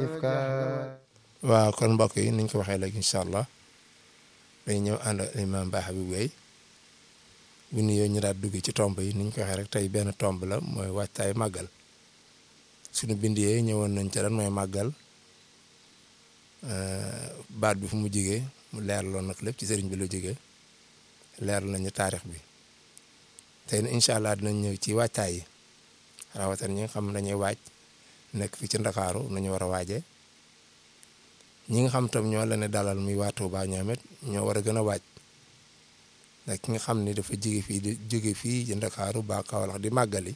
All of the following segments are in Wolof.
ifka waaw kon mbokk yi niñ ko waxee léegi incha allah day ñëw ànd ak imam baax bi wéy bu nuyoo ñu daal dugg ci tomb yi niñ ko waxee rek tey benn tomb la mooy waajtaay màggal suñu bind yee ñëwoon nañ ca lan mooy màggal baat bi fu mu jigee mu leeraloon nag lépp ci sëriñ bi la jógee leeral nañu taarix bi tey incha allah dinañ ñëw ci waajtaay yi rawatina ñi nga xam dañuy waaj nekk fii ci ndakaaru nañu war a waajee ñi nga xam tam ñoo la ne dalal muy waa Touba ñoom it ñoo war a gën a waaj ndax ki nga xam ni dafa jóge fii di jóge fii ci ndakaaru ba Kaolack di màggali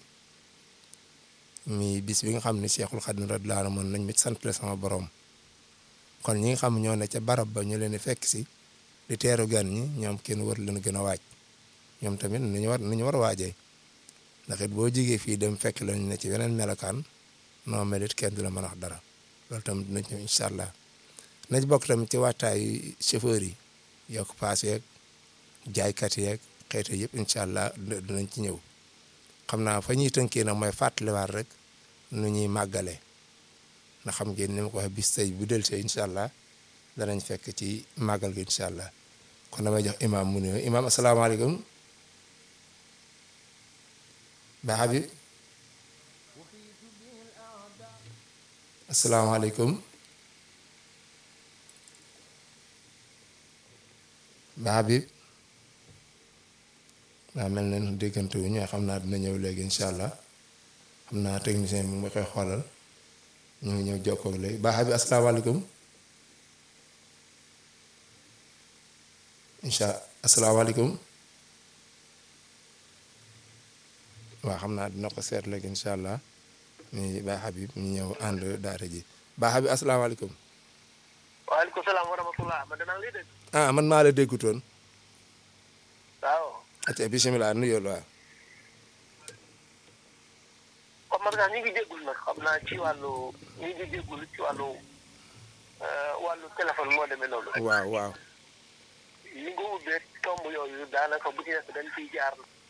mi bis bi nga xam ne Cheikhul Khadim radiyallahu anhu mën nañ mit sant la sama borom kon ñi nga xam ñoo ne ca barab ba ñu leen di fekk si di teeru gan ñi ñoom kenn war leen gën a waaj ñoom tamit nañu war nañu war a waajee ndax it boo jógee fii dem fekk lañ ne ci weneen melokaan noo mel it kenn du la mën a wax dara loolu tamit dinañ ñëw incha allah nañ bokk tamit ci waajtaayu chauffeur yi yokk paas yeeg jaaykat yeeg xeetu yëpp incha allah dinañ ci ñëw xam naa fa ñuy tënkee nag mooy fàttaliwaat rek nu ñuy màggalee ndax xam ngeen ni ma ko waxee bis tey bu del see incha allah danañ fekk ci màggal gi incha allah kon damay jox imaam mu nuyoo imaam asalaamaaleykum baax bi asalaamaaleykum baax bi daa mel ne déggante wu ñu xam naa dina ñëw léegi incha allah xam naa technicien bi mu koy xoolal ñu ngi ñëw jokkoo ak léegi baax bi asalaamaaleykum incha asalaamaaleykum waaw xam naa dina ko seet léegi incha allah ni Baye Habib ñu ñëw ànd daara ji Baye Habib asalaamaaleykum. waaleykum salaam wa rahmatulah man danaa lay dégg. ah man maa la déggutoon. waaw. ati bisimilah nuyoo la waaw. comme man daal ñu ngi déggul nag xam naa ci wàllu ñu ngi déggul ci wàllu wàllu téléphone moo demee noonu. waaw waaw. li nga ubbee tomb yooyu daanaka bu ci nekk dañ ciy jaar